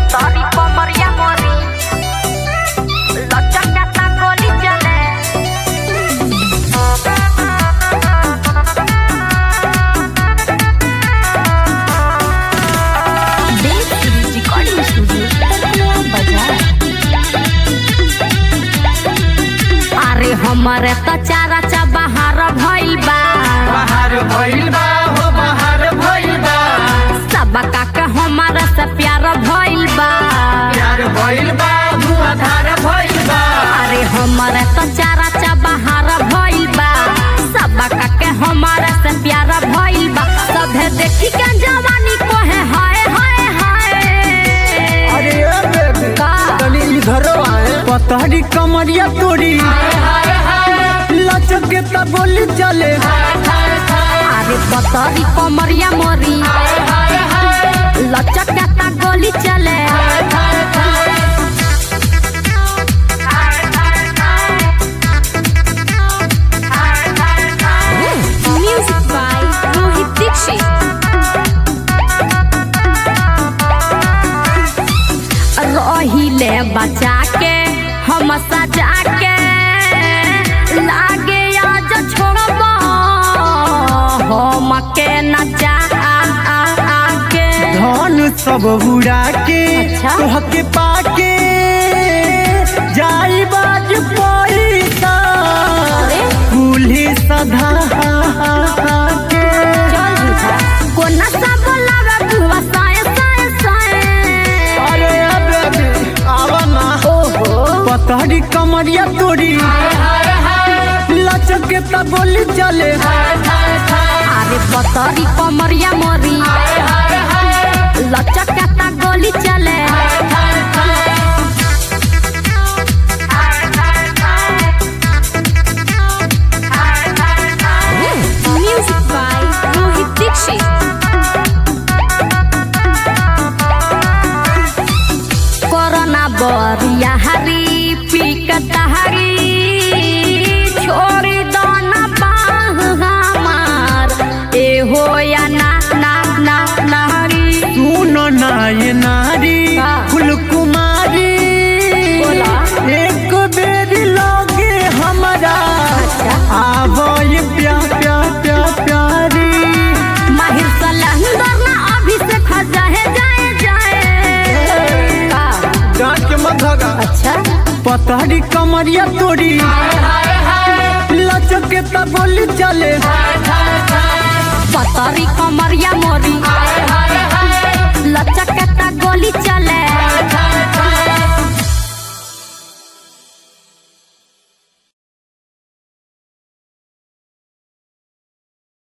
पतरी कमरिया मोरी लचक जाता गोली चले देश सीरीज रिकॉर्डिंग स्टूडियो टकला बाजार अरे हमारे तो चारा चा बाहर भइल बा बाहर भइल बा हो बाहर भइल बा सब काका हमारा से प्यार भइल बा प्यार भइल बा धुआंधार भइल बा अरे हमारे तो चारा चा बाहर भइल बा सब काके हमारा से प्यार भइल बा सभे देखी के जवानी को है हाय हाय हाय अरे ए बेबी का? तनी इधर आए पतहरी कमरिया तोरी लचक के त बोली चले अरे पतरी कमरिया मोरी लचक जाता गोली चले म्यूजिक बाय रोहित दीक्षित रहिले बचा के हम सजा के लागे आज छोड़ब हम के नचा के धन सब उड़ा के अच्छा। तोहके पाके जाई बाज पैसा अरे पुलिस सधा के चल झूठा कोना सा बोलावे बुआ साए साए साए अरे ए बेबी आवा ना ओहो पतहरी कमरिया तोरी लचक के त बोली चले अरे पतरी कमरिया मोरी लचक जाता गोली चले music by Rohit Dikshit corona बरिया हरी पीकत हरी छोड़ी दो ना बाह हमार ए हो या ना ना ना नारी सुनो ना ये नारी का? फुल कुमारी बोला। एक बेरी लोगे हमारा अच्छा। आवो ये प्या प्या प्या प्यारी माहिर सलंदर ना अभी से खजा है जाए जाए का डांट के मत भागा अच्छा पतहरी कमरिया तोरी लचक के त बोली चले पतरी कमरिया मोरी